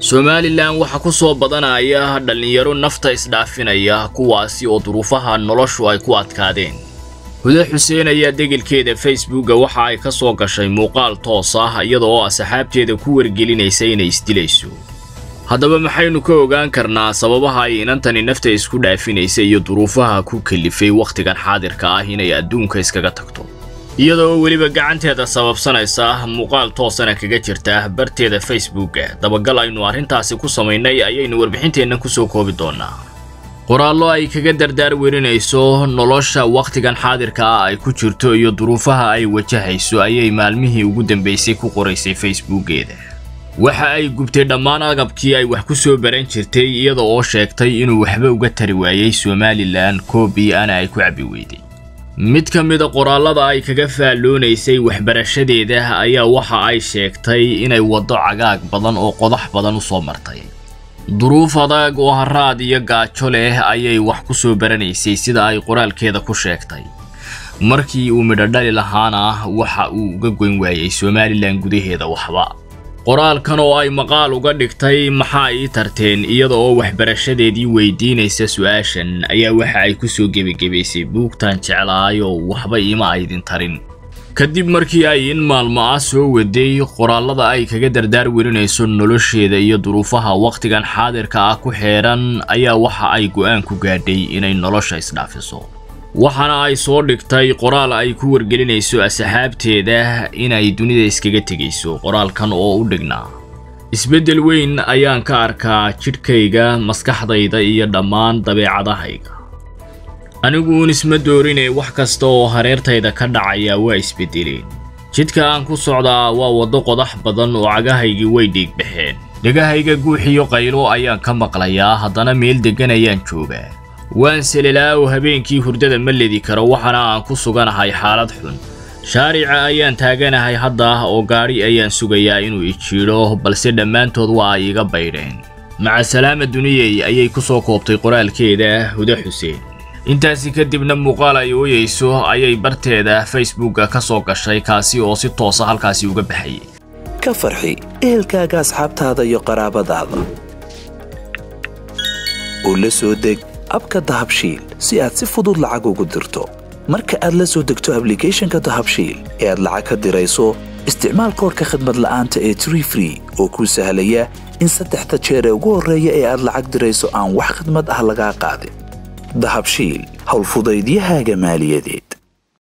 somalilan waxaa ku soo badanaya dhallinyaro nafta isdhaafinaya kuwaasi oo duruufaha noloshu ay ku adkaadeen hude xuseen ayaa degelkeeda facebooka waxa ay ka soo gashay muuqaal toos ah iyada oo asxaabteeda ku wargelinaysa inay isdilayso haddaba maxaynu ka ogaan karnaa sababaha ay inantani nafta isku dhaafinaysa iyo duruufaha ku kalifay wakhtigan xaadirka ah inay adduunka iskaga tagto iyada oo weliba gacanteeda sababsanaysa muuqaal toosana kaga jirta barteeda facebooka dabagal aynu arrintaasi ku samaynay ayaynu warbixinteennan kusoo koobi doonaa qoraallo ay kaga dardaar werinayso nolosha wakhtigan xaadirka ah ay ku jirto iyo duruufaha ay wajahayso ayay maalmihii ugu dambaysay ku qoraysay facebookeeda waxa ay gubtay dhammaan agabkii ay wax ku soo baran jirtay iyada oo sheegtay inuu waxba uga tari waayey somalilan koobii ana ay ku cabbi weyday mid ka mida qoraallada ay kaga faalloonaysay waxbarashadeeda ayaa waxa ay sheegtay inay waddo cagaag badan oo qodax badan u soo martay duruuf adag oo haraad iyo gaajo leh ayay wax ku soo baranaysay sida ay qoraalkeeda ku sheegtay markii uu midho dhali lahaana waxa uu uga goyn waayey somalilan gudaheeda waxba qoraalkan oo ay maqaal uga dhigtay maxaa ii tarteen iyada oo waxbarashadeedii weydiinaysa su-aashan ayaa waxa ay ku soo gebagebaysay buugtan jeclaayoo waxba iima aydin tarin kadib markii ay in maalmo ah soo waday qoraallada ay kaga dardaar werinayso nolosheeda iyo duruufaha wakhtigan xaadirka ah ku xeedhan ayaa waxa ay go'aan ku gaadhay inay nolosha isdhaafiso waxaana ay soo dhigtay qoraal ay ku wargelinayso asxaabteeda inay dunida iskaga tegayso qoraalkan oo u dhignaa isbeddel weyn ayaan ka arkaa jidhkayga maskaxdayda iyo dhammaan dabeecadahayga aniguun isma doorinee wax kasta oo hareertayda ka dhacaya waa isbeddeleen jidka aan ku socdaa waa waddo qodax badan oo cagahaygii way dhiigbaxeen dhegahayga guuxiyo qaylo ayaan ka maqlayaa haddana meel deggan ayaan joogaa waan selelaaw habeenkii hurdada ma ledi karo waxaana aan ku suganahay xaalad xun shaarica ayaan taaganahay hadda oo gaadhi ayaan sugayaa inuu ijiidho balse dhammaantood waa ay iga baydheen macasalaama duniyey ayay ku soo koobtay qoraalkeeda hude xuseen intaasi kadibna muuqaal ay ooyeyso ayay barteeda facebooka ka soo gashay kaasi oo si toosa halkaasi uga baxayay ka farxi ehelkaaga asxaabtaada iyo qaraabadaada oo la soo deg abka dahabshiil si aad si fudud lacag ugu dirto marka aad la soo degto ablicathonka dahabshiil ee aad lacag ka dirayso isticmaal koorka khadmad la'aanta ee tree free oo kuu sahlaya in saddexda jeer ee ugu horreeya ee aad lacag dirayso aan wax khadmad ah lagaa qaadin dahabshiil howlfudaydiyahaaga maaliyadeed